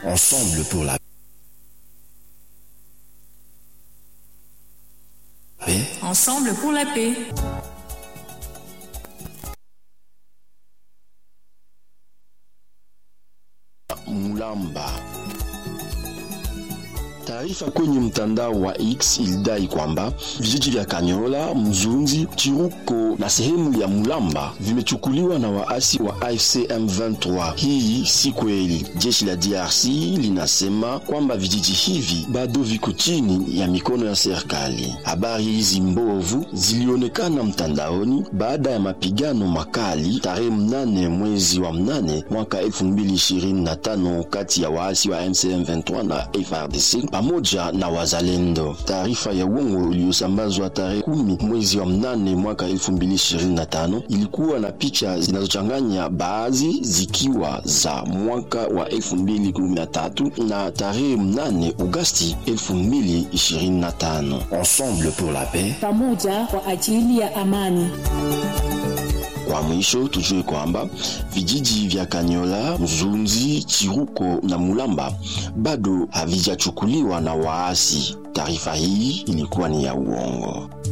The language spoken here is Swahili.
Ensemble pour la paix. Ensemble pour la paix. Mulamba. Taarifa kwenye mtandao wa X ilidai kwamba vijiji vya Kanyola, Mzunzi, Chiruko na sehemu ya Mulamba vimechukuliwa na waasi wa AFC M23. Hii si kweli. Jeshi la DRC linasema kwamba vijiji hivi bado viko chini ya mikono ya serikali. Habari hizi mbovu zilionekana mtandaoni baada ya mapigano makali tarehe mnane mwezi wa mnane mwaka 2025 kati ya waasi wa AFC M23 na FARDC pamoja na wazalendo. Taarifa ya uongo iliyosambazwa tarehe kumi mwezi wa mnane mwaka 2025 ilikuwa na picha zinazochanganya, baadhi zikiwa za mwaka wa 2013 na tarehe mnane Agosti 2025. Ensemble pour la paix. pamoja kwa ajili ya amani. Kwa mwisho tujue kwamba vijiji vya Kanyola, Mzunzi, Chiruko na Mulamba bado havijachukuliwa na waasi. Taarifa hii ilikuwa ni ya uongo.